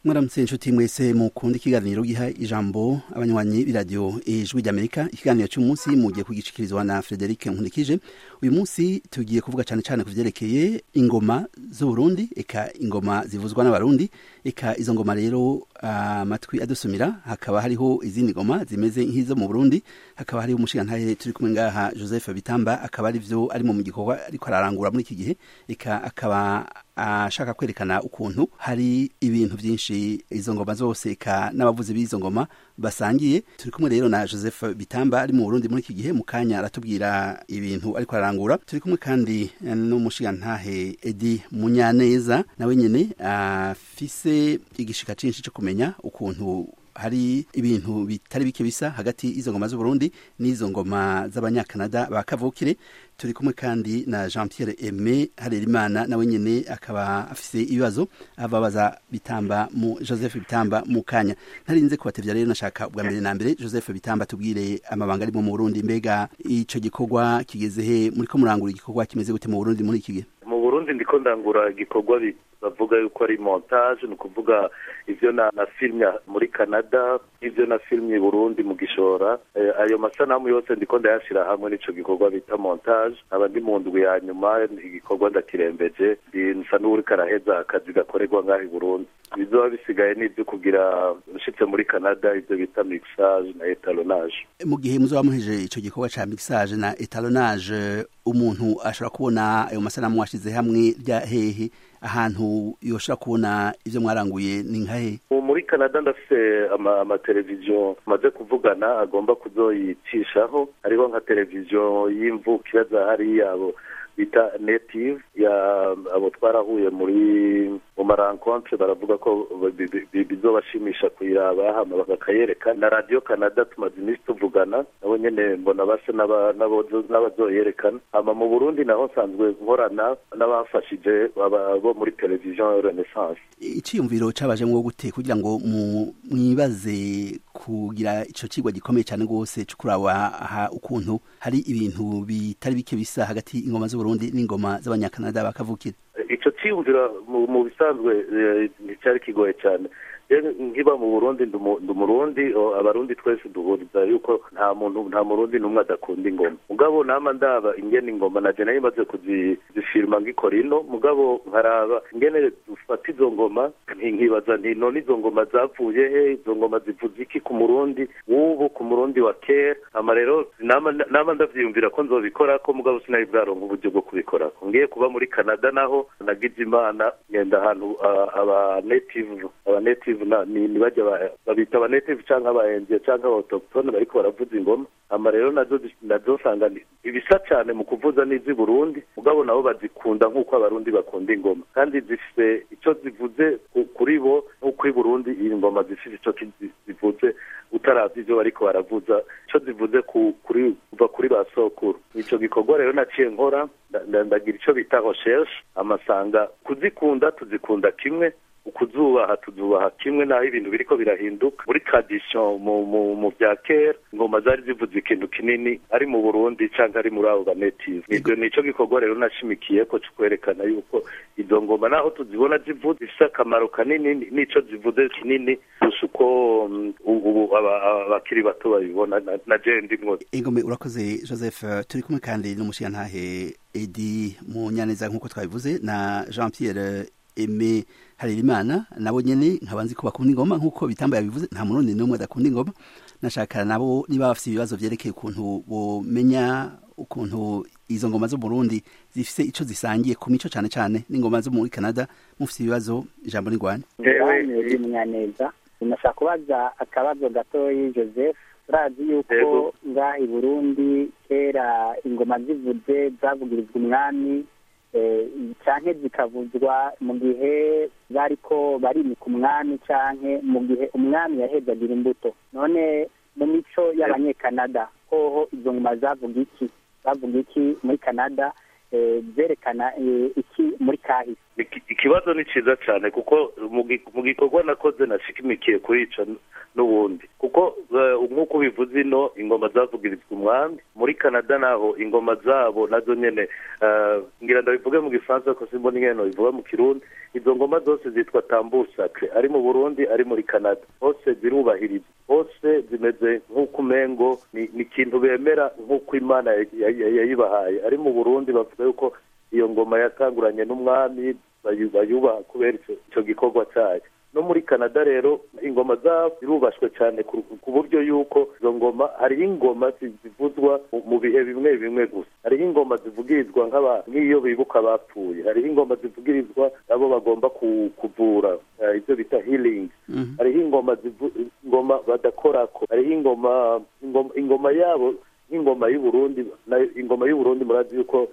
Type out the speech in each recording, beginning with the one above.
mwaramutse inshuti mwese mukunda ikiganiro giha ijambo abanywanyi b'iradiyo ijwi ry'amerika ikiganiro cy'umunsi mugiye kugishikirizwa na frederic nkunikije uyu munsi tugiye kuvuga cyane cyane ku vyerekeye ingoma z'uburundi eka ingoma zivuzwa n'abarundi eka izo ngoma rero amatwi uh, adusumira hakaba hariho izindi ngoma zimeze nk'izo mu burundi hakaba hariho umushigantahe turi kumwe ngaha joseph bitamba akaba ari vyo ari mu gikorwa ariko ararangura muri iki gihe eka akaba ashaka kwerekana ukuntu hari ibintu byinshi izo ngoma zose eka n'abavuzi b'izo ngoma basangiye turi kumwe rero na joseph bitamba ari mu burundi muri iki gihe mu kanya aratubwira ibintu ariko ararangura turi kumwe kandi n'umushigantahe edi munyaneza nawe nyene afise igishika cinshi cyo kumenya ukuntu hari ibintu bitari bike bisa hagati y'izo ngoma z'uburundi n'izo ngoma z'abanyakanada ba kavukire turi kumwe kandi na jean pierre aime harerimana nawe nyene akaba afise ibibazo ababaza bitamba mu joseph bitamba mu kanya ntarinze kubatevya rero nashaka ubwa mbere na mbere joseph bitamba tubwire amabanga arimo mu burundi mbega ico gikorwa kigeze he muriko murangura igikorwa kimeze gute mu burundi muri iki gihe mu burundi ndiko ndangura igikorwa bavuga yuko ari montage ni ukuvuga ivyo na, na filmye muri canada ivyo na filmye burundi mu gishora e, ayo masanamu yose ndiko ndayashira hamwe n'ico gikorwa bita montage aba ndi mu ndwi ya nyuma igikorwa ndakirembeje nsa n'uwuriko araheza akazi gakorerwa ngaho i burundi bizoba bisigaye n'ivyo kugira ushitse muri canada ivyo bita mixage na etalonage mu gihe muzoba muheje ico gikorwa ca mixage na etalonage umuntu ashobora kubona ayo masanamu washize hamwe rya hehe ahantu yoshobora kubona ivyo mwaranguye ni nkahe muri canada ndafise amateleviziyo maze kuvugana agomba kuzoyicishaho hariho nka televiziyo y'imvukira za hariya abo bita native ya abo twarahuye muri mu marankontre baravuga ko bizobashimisha kuyiraba hama bakakayereka na radio canada tumaze iminsi tuvugana nabo nyene mbona base n'abazoyerekana hama mu burundi naho nsanzwe nkorana n'abafashije bo muri televiziyo renaissance iciyumviro cabajemwo gute kugira ngo mwibaze kugira ico cigwa gikomeye cane rwose co kuraba aha ukuntu hari ibintu bitari bike bisa hagati ingoma z'uburundi n'ingoma z'abanyakanada bakavukira ico ciyumvira mu bisanzwe nticyari kigoye cyane nkiba mu burundi ndi umurundi abarundi twese duhuriza yuko nta muntu nta murundi n'umwe adakunda ingoma mugabo nama ndaba ingene ingoma naje nayo imaze kuzifirima ngikora ino mugabo nkaraba ingene dufata izo ngoma nkibaza nti none izo ngoma zavuye he izo ngoma zivuze iki ku murundi w'ubu ku murundi wa kera ama rero nama ndavyiyumvira ko nzobikora ko mugabo sinari bwaronka uburyo bwo kubikora ngiye kuba muri canada naho nagize imana ngenda ahantu aba native aba native ni bajya babita aba native canke abahenziye canke abautoctone bariko baravuza ingoma ama rero nazo nazo nsanga ibisa cane mu kuvuza n'iz'i burundi mugabo nabo bazikunda nk'uko abarundi bakunda ingoma kandi zifise ico zivuze kuri bo nk'uko i burundi ingoma zifise ico zivuze utaravye ivyo bariko baravuza ico zivuze kuri kuva kuri ba sokuru ico gikorwa rero naciye nkora ndagira ico bita recherche amasanga kuzikunda tuzikunda kimwe ukuzubaha tuzubaha kimwe naho ibintu biriko birahinduka muri tradition mu mu mu bya kera ingoma zari zivuze ikintu kinini ari mu Burundi canke ari muri abo banetive nibyo nico gikorwa rero nashimikiye ko kwerekana yuko izo ngoma naho tuzibona zivuze zifise akamaro kanini nico zivuze kinini gusa uko ubu abakiri bato babibona na je ndimwo ingome urakoze joseph turi kumwe kandi n'umushiyantahe edi munyaneza nk'uko twabivuze na jean pierre eme harerimana nabo nyene nkaba nzi ko bakunda ingoma nk'uko bitamba yabivuze nta murundi n'umwe adakunda ingoma nashaka nabo niba bafite ibibazo vyerekeye ukuntu bomenya ukuntu izo ngoma zo Burundi zifise ico zisangiye ku mico cane cane n'ingoma zo muri Canada mufite ibibazo ijambo ni rwanda ewe munyaneza nashaka kubaza akabazo gatoyi Joseph turazi yuko ngaha i Burundi kera ingoma zivuze zavugirizwa umwami canke zikavuzwa mu gihe bariko barimika umwami canke mu gihe umwami yahezagira imbuto none mu mico y'abanyekanada hoho izo ngoma zavuga iki bavuga iki muri canada zerekana iki muri kahise ikibazo ni cyiza cyane kuko mu gikorwa nakoze nashikimikiye kuyica n'ubundi kuko nk'uko ubivuze ino ingoma zavugirizwa umwami muri canada naho ingoma zabo nazo nyine ngira ndabivuge mu gifaransa ko simbona ingeno bivuga mu kirundi izo ngoma zose zitwa tambusake ari mu burundi ari muri canada hose zirubahirizwa hose zimeze nk'uko umengo ni ikintu bemera nk'uko imana yayibahaye ari mu burundi bavuga yuko iyo ngoma yatanguranye n'umwami bayubaha kubera icyo gikorwa cyayo no muri canada rero ingoma zabo zirubashwe cyane ku buryo yuko izo ngoma hariho ingoma zivuzwa mu bihe bimwe bimwe gusa hariho ingoma zivugirizwa nk'iyo bibuka abapfuye hariho ingoma zivugirizwa abo bagomba kuvura ibyo bita healing hariho ingoma ingoma badakorako hariho ingoma ingoma yabo nk'ingoma y'uburundi ingoma y'uburundi murazi yuko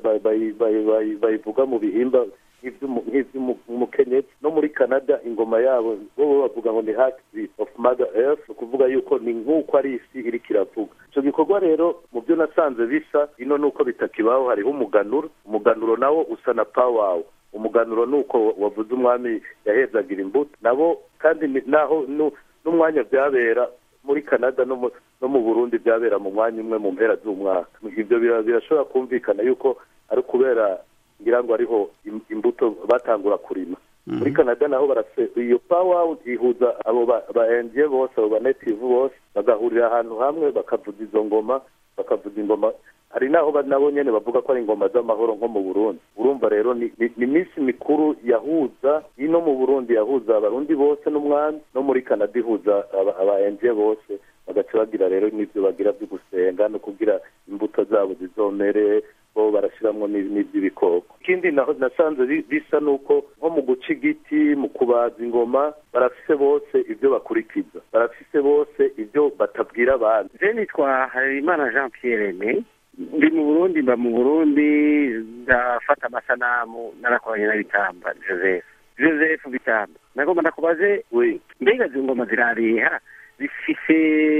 bayivuga mu bihimba nk'iby'umukenyezi no muri canada ingoma yabo bo bavuga ngo ni heart beat of mother earth ni ukuvuga yuko ni nk'uko ari isi iriko iravuga icyo gikorwa rero mu byo nasanze bisa ino ni uko bitakibaho hariho umuganuro umuganuro nawo usa na pawawu umuganuro ni uko wavuze umwami yahezagira imbuto nabo kandi naho n'umwanya byabera muri canada no mu burundi byabera mu mwanya umwe mu mpera z'umwaka ibyo birashobora kumvikana yuko ari ukubera ngira ngo ariho imbuto batangura kurima muri canada naho barase iyo pawa ihuza abo ba endiye bose abo ba netive bose bagahurira ahantu hamwe bakavuza izo ngoma bakavuza ingoma hari naho nabo nyene bavuga ko ari ingoma z'amahoro nko mu burundi urumva rero ni iminsi mikuru yahuza ino mu burundi yahuza abarundi bose n'umwami no muri canada ihuza aba endiye bose bagaca bagira rero n'ibyo bagira byo gusenga no kugira imbuto zabo zizomere bo barashiramwo n'iby'ibikoko ikindi naho nasanze bisa nuko nko mu guca igiti mu kubaza ingoma barafise bose ibyo bakurikiza barafise bose ibyo batabwira abandi je nitwa harerimana jean pierre ne ndi mu burundi mba mu burundi ndafata amasanamu narakoranye na bitamba joseph joseph bitamba nagomba ndakubaze mbega izo ngoma zirareha zifise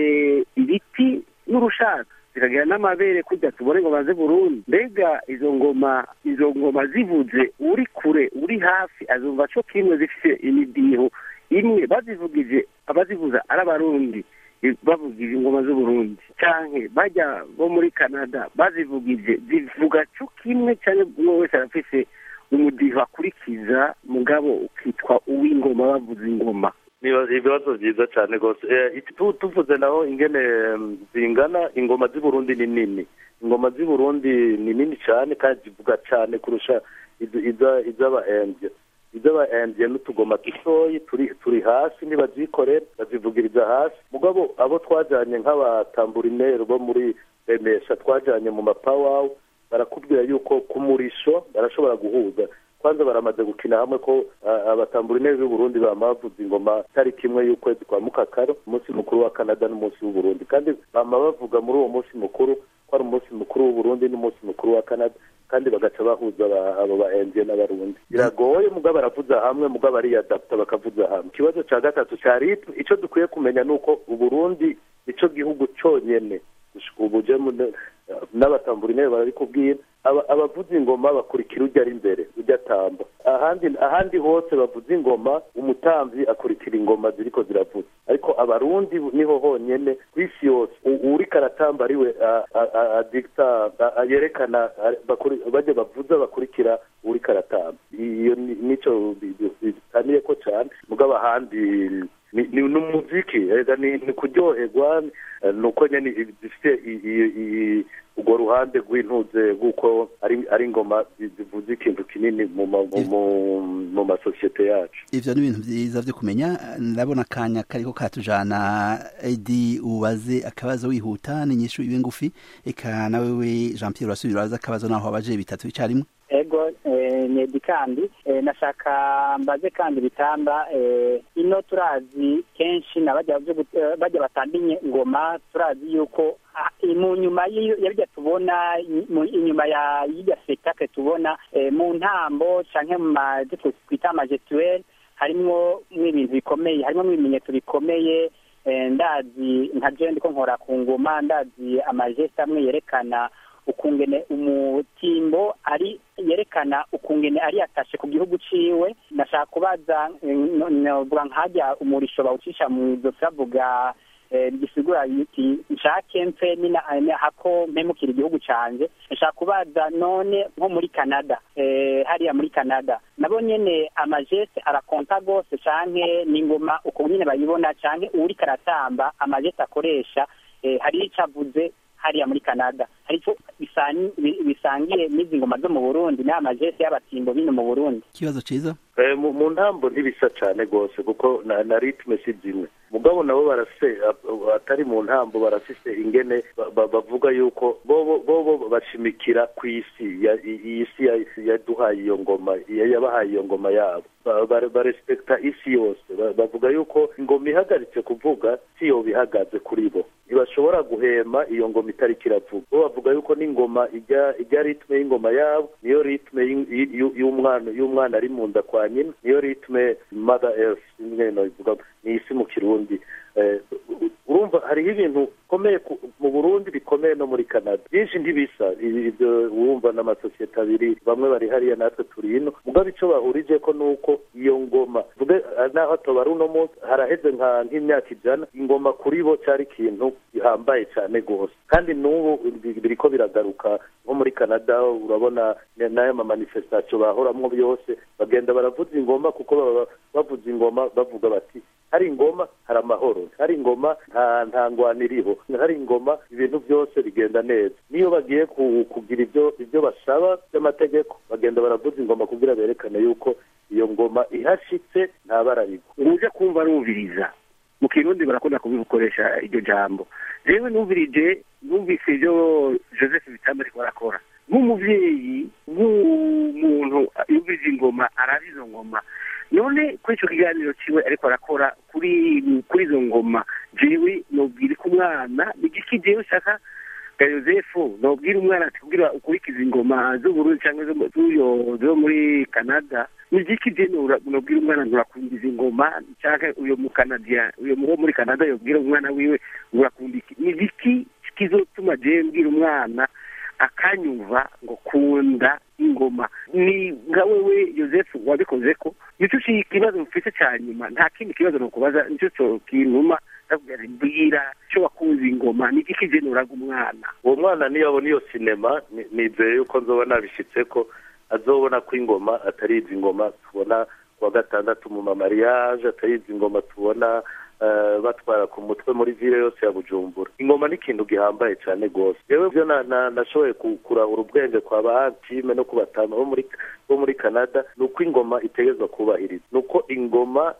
ibiti n'urushatsi zikagira n'amabere kujya tubone ngo baze burundi mbega izo ngoma izo ngoma zivuze uri kure uri hafi azumva co kimwe zifise imidiho imwe bazivugije abazivuza ari abarundi bavugije ingoma z'uburundi canke bajya bo muri canada bazivugije zivuga co kimwe canke umwe wese arafise umudiho akurikiza mugabo ukitwa uw'ingoma bavuza ingoma ibibazo byiza cyane rwose tuvuze naho ingene zingana ingoma z'i Burundi ni nini ingoma z'i Burundi ni nini cyane kandi zivuga cyane kurusha iz'aba endiye iz'aba endiye n'utugoma dutoyi turi turi hasi ntibazikorera bazivugiriza hasi mugabo abo twajyanye nk'abatamburineri bo muri remesha twajyanye mu mapawawu barakubwira yuko ku murisho barashobora guhuza kwanza baramaze gukina hamwe ko abatamburineri b'uburundi bama bavuza ingoma tariki imwe y'ukwezi kwa mukakaro umunsi mukuru wa canada n'umunsi w'uburundi kandi bama bavuga muri uwo munsi mukuru ko ari umunsi mukuru w'uburundi n'umunsi mukuru wa canada kandi bagaca bahuza abo ba endiye n'abarundi biragoye mugabo baravuza hamwe mugabo ariyadapta bakavuza hamwe ikibazo cya gatatu cya ritme icyo dukwiye kumenya ni uko uburundi nicyo gihugu cyonyene ubu n'abatamburineri barabikubwira abavuza ingoma bakurikira ujya ari imbere ujya atamba ahandi ahandi hose bavuza ingoma umutamvyi akurikira ingoma ziriko ziravuza ariko abarundi niho honyene ku isi yose uriko aratamba ariwe adikta yerekana bajya bavuza bakurikira uriko aratamba iyo nico bitaniyeko cane mugabo ahandi ni umuziki ni kuryoherwa ni uko nyine zifite urwo ruhande rw'intuze rw'uko ari ingoma zivuze ikintu kinini mu masosiyete yacu ivyo ni ibintu vyiza vyo kumenya ndabona akanya kariko katujana edi ubaze akabazo wihuta n'inyishu ibe ngufi eka nawewe jean pierre urasubira uraza akabazo naho abaje bitatu icarimwe ego nedi kandi nashaka mbaze kandi bitamba ino turazi kenshi na bajya batamba ingoma turazi yuko mu nyuma y'ibyo tubona inyuma y'irya spectacle tubona mu ntambo canke mu mazi twita amagestuelle harimwo ibintu bikomeye harimo ibimenyetso bikomeye ndazi nka je ndiko nkora ku ngoma ndazi amageste amwe yerekana ukungene umutimbo ari yerekana ukungene ari yatashe ku gihugu ciwe nashaka kubaza novuga nkajya umurisho bawucisha mu izosi bavuga gisigura yuti nshake mfe nina hako mpemukira igihugu canje nshaka kubaza none nko muri canada hariya muri canada nabo nyene amajeste arakonta gose canke n'ingoma uko nyene bayibona canke uwuriko aratamba amajeste akoresha hari ico avuze hariya muri canada hari ico bisangiye n'izi ngoma zo mu burundi n'aya majeste y'abatimbo bino mu burundi ikibazo ciza mu ntambo ntibisa cane gose kuko na ritme si zimwe mugabo nabo barase atari mu ntambo barafise ingene bavuga yuko bobo bobo bashimikira ku isi iyi si yaduhaye iyo ngoma yabahaye iyo ngoma yabo barespekta isi yose bavuga yuko ingoma ihagaritse kuvuga si yo bihagaze kuri bo ntibashobora guhema iyo ngoma itariko iravuga bo bavuga yuko n'ingoma ijya ijya ritme y'ingoma yabo niyo ritme y'umwana y'umwana ari mu nda kwa nyina niyo ritme mother earth imwe bivuga ni isi mu kirundi urumva hariho ibintu bikomeye mu burundi bikomeye no muri canada byinshi ntibisa ibyo wumva n'amasosiyete abiri bamwe bari hariya natwe turi ino mugabo icyo bahurije ko ni uko iyo ngoma vuge naho tubara uno munsi haraheze nk'imyaka ijana ingoma kuri bo cyari ikintu gihambaye cyane rwose kandi n'ubu biriko biragaruka nko muri canada urabona n'aya mamanifestasiyo bahoramwo byose bagenda baravuza ingoma kuko baba bavuza ingoma bavuga bati hari ingoma hari amahoro hari ingoma nta nta ngwano iriho hari ingoma ibintu byose bigenda neza niyo bagiye kugira ibyo ibyo basaba by'amategeko bagenda baravuza ingoma kugira berekane yuko iyo ngoma ihashitse nta bara rigwa uje kumva arumviriza mu kirundi barakunda kubikoresha iryo jambo rero numvirije numvise ibyo joseph bitamba ariko arakora nk'umubyeyi nk'umuntu yumviriza ingoma arazi izo ngoma none kuri icyo kiganiro kiwe ariko arakora kuri kuri izo ngoma jewe nobwira ko umwana igiki jewe ushaka ga yosefu nobwira umwana ati kugira ukurikiza ingoma z'uburundi cyangwa zo muri canada nigiki je nobwira umwana nturakunda izi ngoma cyangwa uyo mukanadiya uyo wo muri canada yobwira umwana wiwe urakunda iki nigiki kizotuma jewe mbwira umwana akanyumva ngo kunda ingoma ni nka wewe yosefu wabikoze ko nicyo ikibazo mfite cya nyuma nta kindi kibazo nukubaza nicyo kintuma ndakubwira mbwira cyo wakunze ingoma ni iki kigenuraga umwana uwo mwana niyo abona iyo sinema nizeye yuko nzoba nabishyitse ko azobona ko ingoma atari izi ngoma tubona kuwa gatandatu mu mamariyaje atari izi ngoma tubona batwara ku mutwe muri vile yose ya bujumbura ingoma ni ikintu gihambaye cyane rwose yewe byo nashoboye kurahura ubwenge kwa ba antime no ku batanu bo muri canada ni uko ingoma itegerezwa kubahiriza ni uko ingoma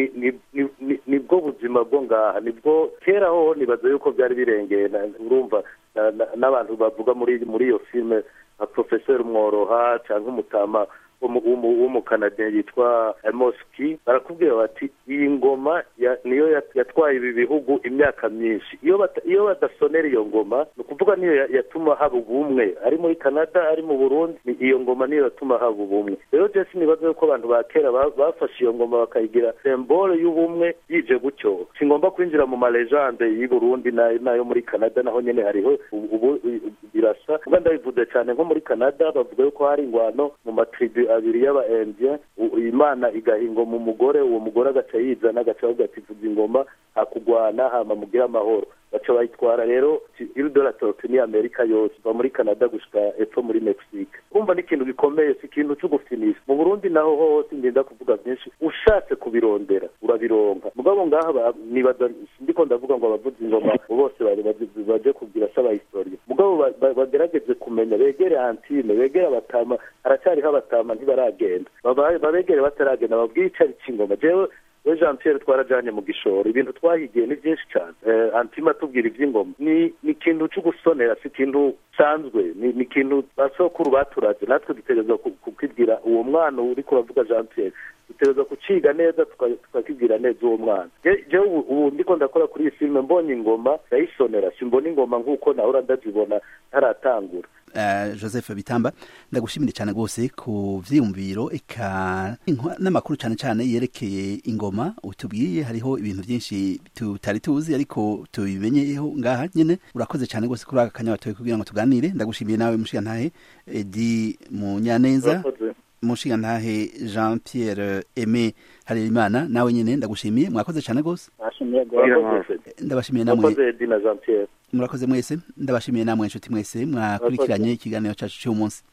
nibwo buzima bwo ngaha nibwo kera ho nibaza yuko byari birengeye urumva n'abantu bavuga muri muri iyo filime nka porofeseri mworoha cyangwa umutama w'umukanadiya yitwa moski barakubwira bati iyi ngoma niyo yatwaye ibi bihugu imyaka myinshi iyo badasonera iyo ngoma ni ukuvuga niyo yatuma haba ubumwe ari muri canada ari mu burundi iyo ngoma niyo yatuma haba ubumwe rero jesi nibaza yuko abantu ba kera bafashe iyo ngoma bakayigira sembole y'ubumwe yije gutyo si ngombwa kwinjira mu marejande y'i burundi n'ayo muri canada naho nyine hariho ubu birasa kuba ndabivuze cyane nko muri canada bavuga yuko hari ingwano mu matribu abiri y'aba indien imana igahinga mu mugore uwo mugore agaca yizana agaca avuga ati vuza ingoma hakugwana hama mugire amahoro baca bayitwara rero iridora toroti ni amerika yose va muri canada gushika epfo muri mexique kumva ni ikintu gikomeye si ikintu cyo gufinisha mu burundi naho hose ngenda kuvuga byinshi ushatse kubirondera urabironka mugabo ngaha nibaza ndiko ndavuga ngo abavuzi ingoma bose baje kugira saba historia mugabo bagerageze kumenya begere antime begere abatama haracyariho abatama ntibaragenda babegere bataragenda babwire icari c'ingoma jewe we jean pierre twarajanye mu gishoro ibintu twahigiye ni byinshi cyane antima tubwira iby'ingoma ni ni ikintu cyo gusonera si ikintu gisanzwe ni ikintu basokuru baturaze natwe dutegereza kukibwira uwo mwana uri kuravuga jean pierre dutegereza kuciga neza tukakibwira neza uwo mwana jewe ubu ndiko ndakora kuri iyi filime mbonye ingoma ndayisonera simbona ingoma nk'uko nahora ndazibona ntaratangura uh, joseph bitamba ndagushimire cyane rwose ku vyiyumviro eka n'amakuru cyane cyane yerekeye ingoma utubwiye hariho ibintu byinshi tutari tuzi ariko tubimenyeyeho ngaha nyine urakoze cyane rwose kuri aka kanya watoye kugira ngo tuganire ndagushimiye nawe mushigantahe edi munyaneza mushigantahe jean pierre aime harerimana nawe nyine ndagushimiye mwakoze cyane rwose ndabashimiye namwe murakoze mwese ndabashimiye namwe inshuti mwese mwakurikiranye ikiganiro cyacu cy'umunsi